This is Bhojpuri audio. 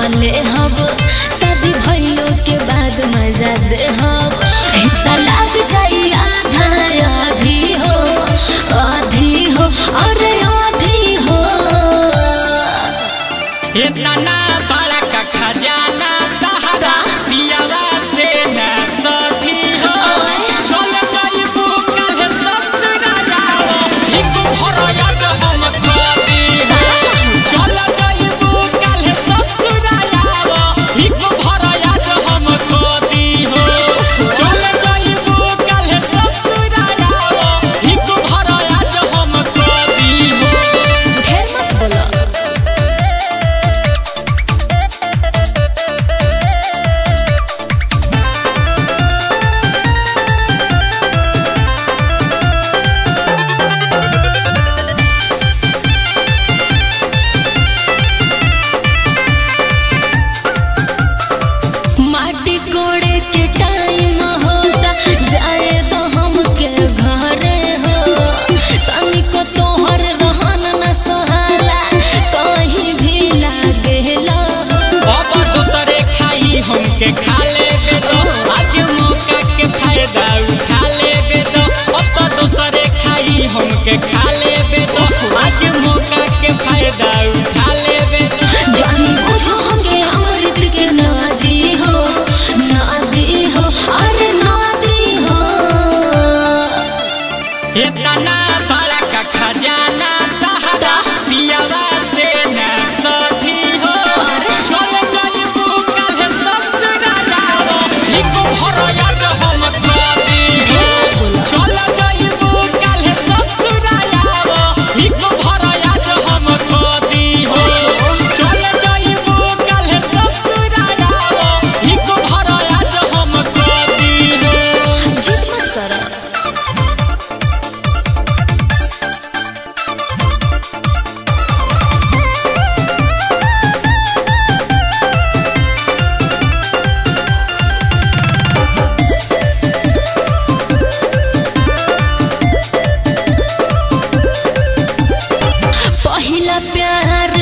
ले हब शादी भइलो के बाद मजा दे हब हिस्सा लाग जाई आधा आधी हो आधी हो अरे आधी हो इतना बड़ा का खजाना तहरा पियावा से न सधी हो चल गई बुकल ससुराल एक भरयत हम कदी हो चल गई बुकल ससुराल एक भरयत हम कदी हो चल गई बुकल ससुराल एक भरयत हम कदी हो ढेर मत बोलो माटी कोड़े के टाइम होता जाए तो हमके घरे हो तनिको तोहर रहन न सोहाला कहीं भी लागेला अब दूसरे खाई हमके खा लेबे तो आज मौका के फायदा उठा लेबे तो अब तो दूसरे खाई हमके खा लेबे तो आज मौका के फायदा उठा लेबे तो जानी बुझो हमके अमृत के नदी हो नदी हो अरे नदी हो इतना बड़ा का खजाना तहरा पियावा से न सधी हो चल गई बुकल ससुराल एक भरयत हम कदी हो चल गई बुकल ससुराल एक भरयत हम कदी हो चल गई बुकल ससुराल एक भरयत हम कदी हो जिद मत करो पहिला प्यार